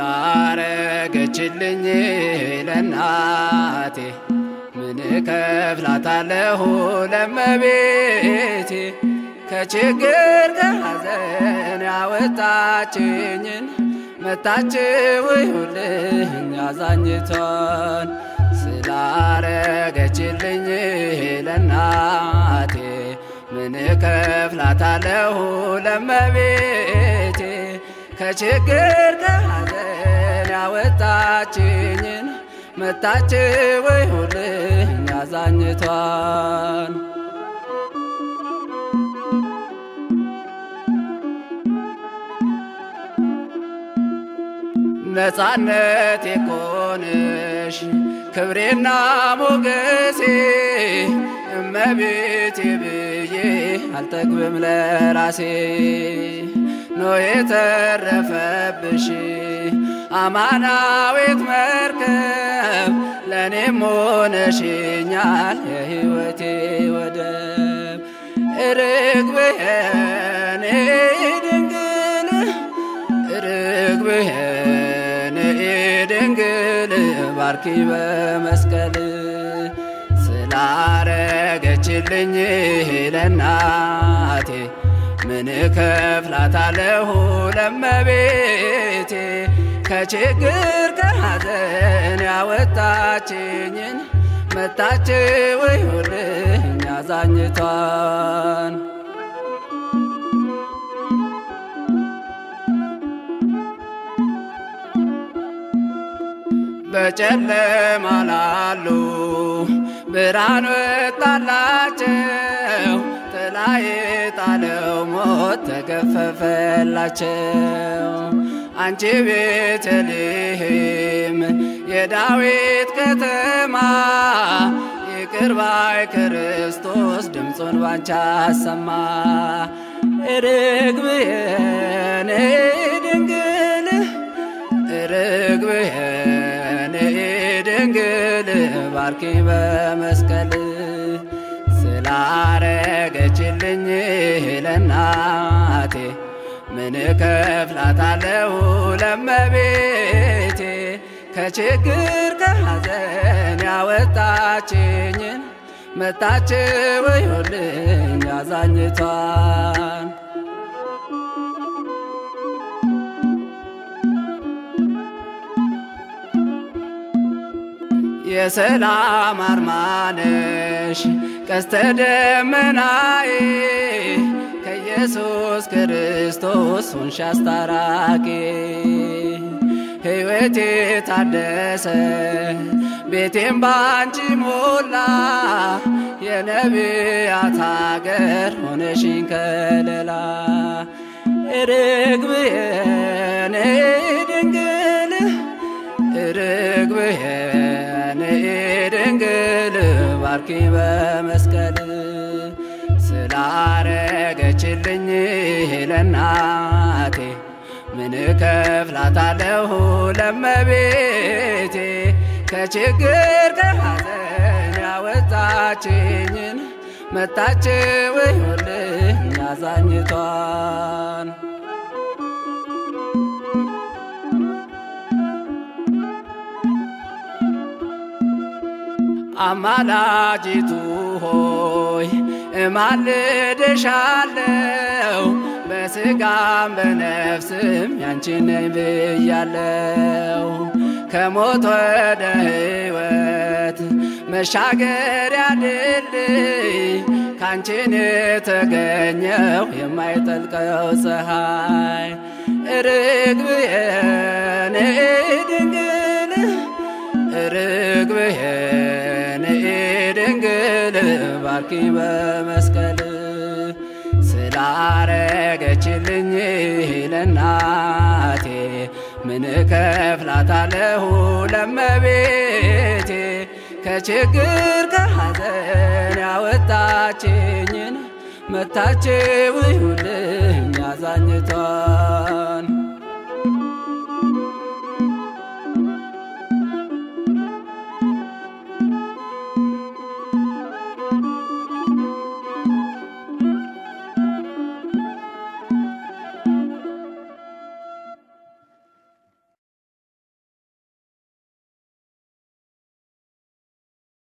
ስላረገችልኝ ለናቴ ምን ከፍላታለሁ ለመቤቴ ከችግር ከሐዘን ያወጣችኝን መታችው ይሁልኝ አዛኝቷን ስላረገችልኝ ለናቴ ምን ከፍላታለሁ ለመቤቴ ከችግር ከሐዘን ያወጣችኝን መታችው ይሁልኝ አዛኝቷን ነፃነት የኮንሽ ክብሬና ሞገሴ እመቤቴ ብዬ አልጠግብም ለራሴ ኖ የተረፈብሽ አማናዊት መርከብ ለእኔም ሆነሽኛል የሕይወቴ ወደብ ርግብህን ድንግል ርግብህን ድንግል ባርኪ በመስቀል ስላረገችልኝ ለናቴ ምን ከፍላታለሁ ለመቤቴ ከችግር ከሐዘን ያወጣችኝን መታችው ይሁልኝ አዛኝቷን በጨለማ ላሉ ብርሃን ወጣላቸው፣ ጥላ የጣለው ሞት ተገፈፈላቸው። አንቺ ቤተልሔም የዳዊት ከተማ ይቅር ባይ ክርስቶስ ድምፁን ባንቺ አሰማ። ርግብየን ድንግል ርግብየን ድንግል ባርኪ በመስቀል ስላረገችልኝ ለናቴ ምን ከፍላታለሁ ለመቤቴ ከችግር ከሐዘን ያወጣችኝን መታችው ይሁልኝ አዛኝቷን የሰላም አርማነሽ ቀስተ ደመናዬ ከኢየሱስ ክርስቶስ ሆንሽ አስታራቂ ሕይወቴ ታደሰ ቤቴም ባንቺ ሞላ የነቢያት አገር ሆነሽኝ ከለላ ርግብየን ድንግል ርግብየን ድንግል ባርኪ በመስቀል ስላረገችልኝ ለናቴ ምን ከፍላታለሁ ለመቤቴ ከችግር ከሐዘን ያወጣችኝን መታችው ይሁልኝ አዛኝቷን አማላጅቱ ሆይ እማልድሻለው በስጋም በነፍስም ያንቺ ነኝ ብያለው ከሞት ወደ ሕይወት መሻገሪያ ድልድይ ካንቺን የተገኘው የማይጠልቀው ፀሐይ ርግብየን ድንግል ርግብየን ድንግል ባርኪ በመስቀል ስላረገችልኝ ለናቴ ምን ከፍላታለሁ ለመቤቴ ከችግር ከሐዘን ያወጣችኝን መታችው ይሁልኝ አዛኝቷ